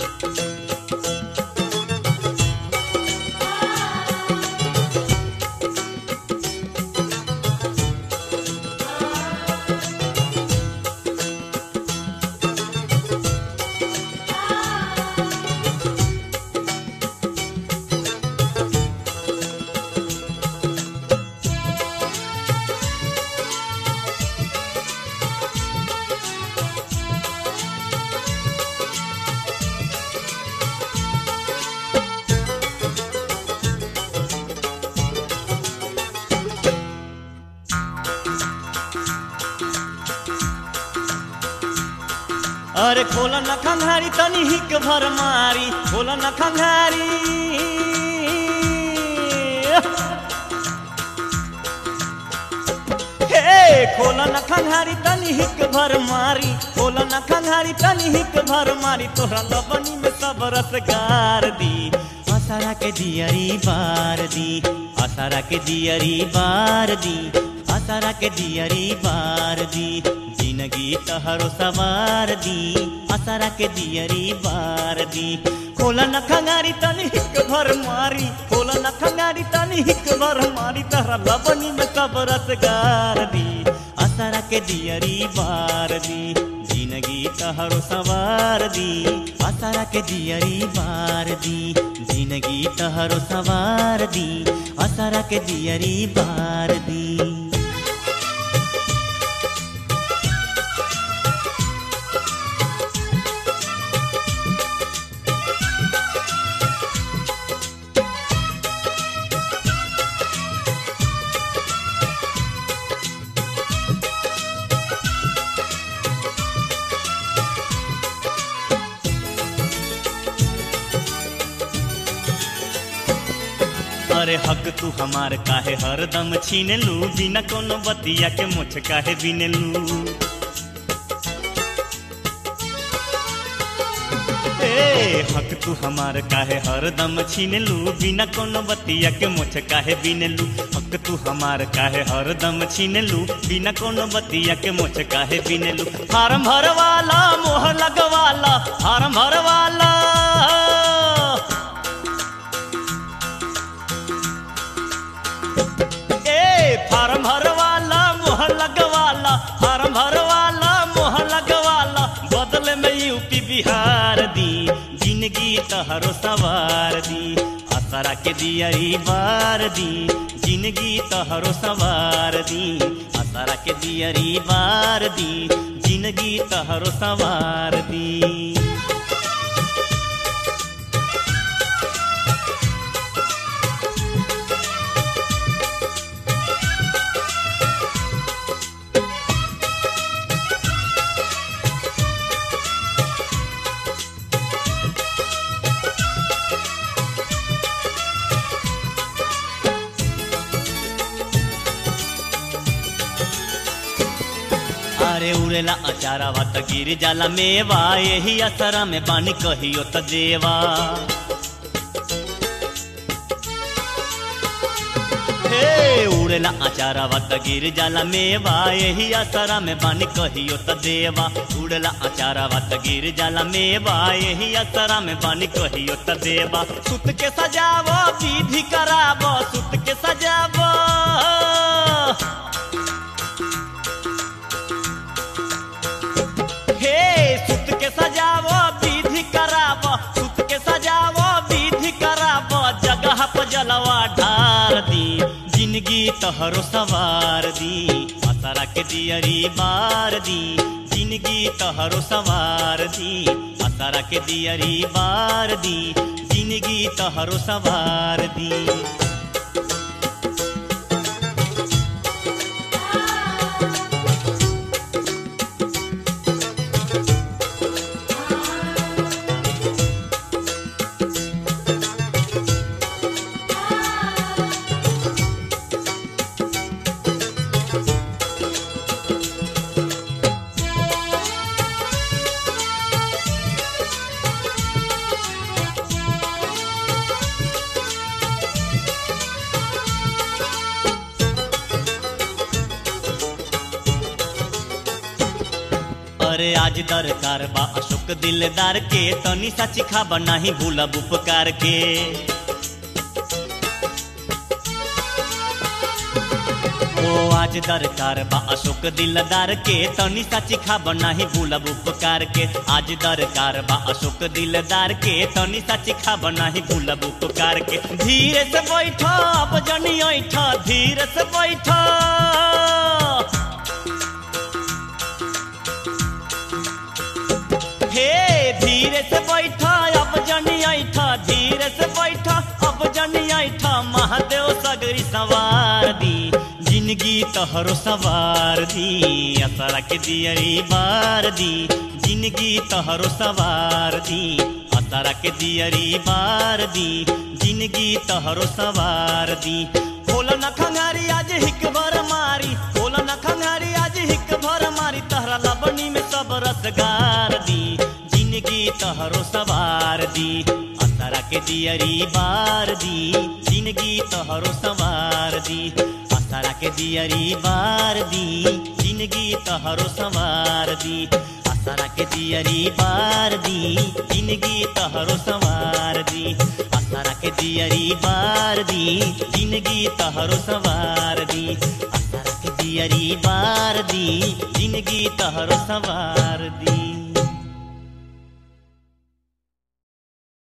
अरे खोल न खंघारी तनी हिक भर मारी खोल न खंघारी हे खोल न खंघारी तनी हिक भर मारी खोल न खंघारी तनी हिक भर मारी तोहरा लबनी में सब रस गार दी असारा के दियरी बार दी असारा के दियरी बार दी असारा के दियरी बार दी जिंदगी तहरो सवार दी असारा के दियरी बार दी खोला न खंगारी तनी हिक भर मारी खोला न खंगारी तनी हिक भर मारी तहरा लबनी में सब रसगार दी असारा के दियरी बार दी जिंदगी तहरो सवार दी असारा के दियरी बार दी जिंदगी तहरो सवार दी असारा के दियरी बार दी अरे हक तू हमार काहे हरदम छीन लू बिना कोनो बतिया के मुछ काहे बिन लू ए हक तू हमार काहे हरदम छीन लू बिना कोनो बतिया के मुछ काहे बिन लू हक तू हमार काहे हरदम छीन लू बिना कोनो बतिया के मुछ काहे बिन लू फार्म भरवाला मोहर लगवाला फार्म भरवाला ए फार्म भरवाला मोह लगवाला फार्म भरवाला मोह लगवाला बदले में यूपी बिहार दी जिंदगी तहरो सवार दी असरा के दियरी बार दी जिंदगी तहरो सवार दी असरा के दियरी बार दी जिंदगी तहरो सवार दी अरे उड़ेला अचारावा त गिर जाला मेवा यही असरा में बानी कहियो त देवा हे उड़ेला अचारावा त गिर जाला मेवा यही असरा में बानी कहियो त देवा उड़ेला अचारावा त गिर जाला मेवा यही असरा में बानी कहियो त देवा सुत के सजावो विधि करावो सुत के सजावो हे सुत के सजावो विधि करावो सुत के सजावो विधि करावो जगह पर जलवा ढार दी जिंदगी तहरो सवार दी असरा के दियरी बार दी जिंदगी तहरो सवार दी असरा के दियरी बार दी जिंदगी तहरो सवार दी आज दरकार बा अशोक दिलदार के तनी सा चिखा बनाही भूलब उपकार के ओ आज दरकार बा अशोक दिलदार के तनी सा चिखा बनाही भूलब उपकार के आज दरकार बा अशोक दिलदार के तनी सा चिखा बनाही भूलब उपकार के धीरे से बैठा अब जनी ऐठा धीरे से बैठा हे धीरे से बैठा अब जनी ऐठा धीरे से बैठा अब जनी ऐठा महादेव सगरी सवार दी जिंदगी तोहरो सवार दी असरा के दियरी बार दी जिंदगी तोहरो सवार दी असरा के दियरी बार दी जिंदगी तोहरो सवार दी होला न खंगारी आज हिक भर मारी होला न खंगारी आज हिक भर मारी तहरा लबनी में सब रसगार दी जिंदगी तोहरो सवार दी असरा के दियरी बार दी जिंदगी तोहरो सवार दी असरा के दियरी बार दी जिंदगी तोहरो सवार दी असरा के दियरी बार दी जिंदगी तोहरो सवार दी असरा के दियरी बार दी जिंदगी तोहरो सवार दी असरा के दियरी बार दी जिंदगी तोहरो सवार दी